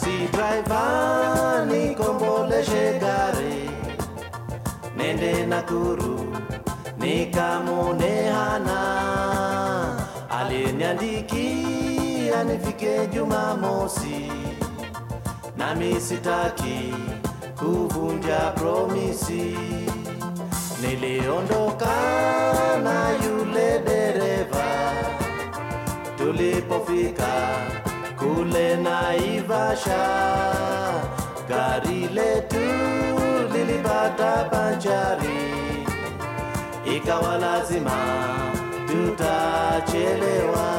Taxi driver nikomboleshe gari nende Nakuru nikamone hana aliniandikia nifike Jumamosi, nami sitaki kuvunja promisi. Niliondoka na yule dereva tulipofika kule Naivasha, gari letu lilipata panchari, ikawa lazima tutachelewa.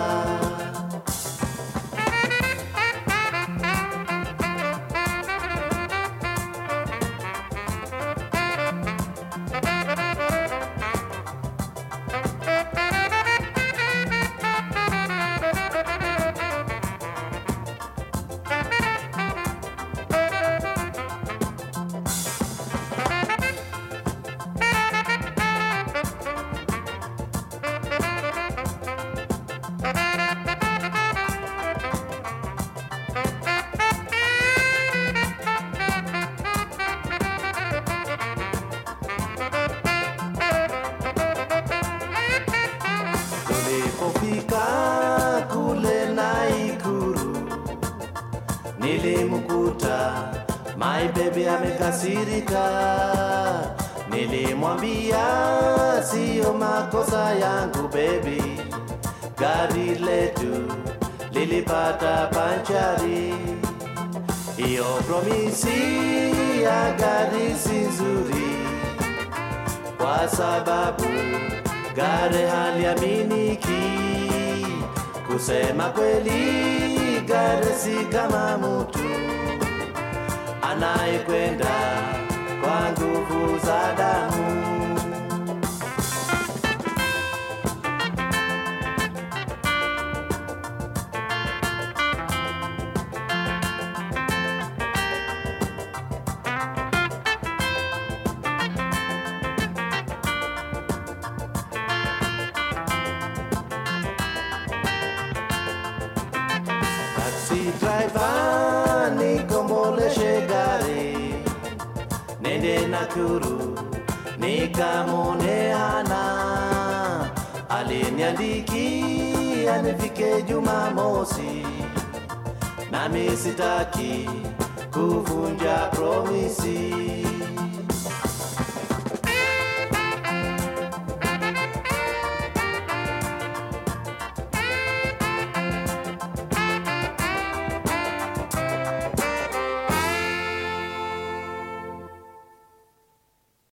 Tulipofika kule Naikuru, nilimkuta my baby amekasirika. Nilimwambia siyo makosa yangu baby, gari letu lilipata panchari. Hiyo promisi ya gari si nzuri kwa sababu gari haliaminiki. Kusema kweli, gari si kama mtu anayekwenda kwa nguvu za damu. Taxi driver nikomboleshe gari nende Nakuru nikamone hana aliniandikia nifike Jumamosi, nami sitaki kuvunja promisi.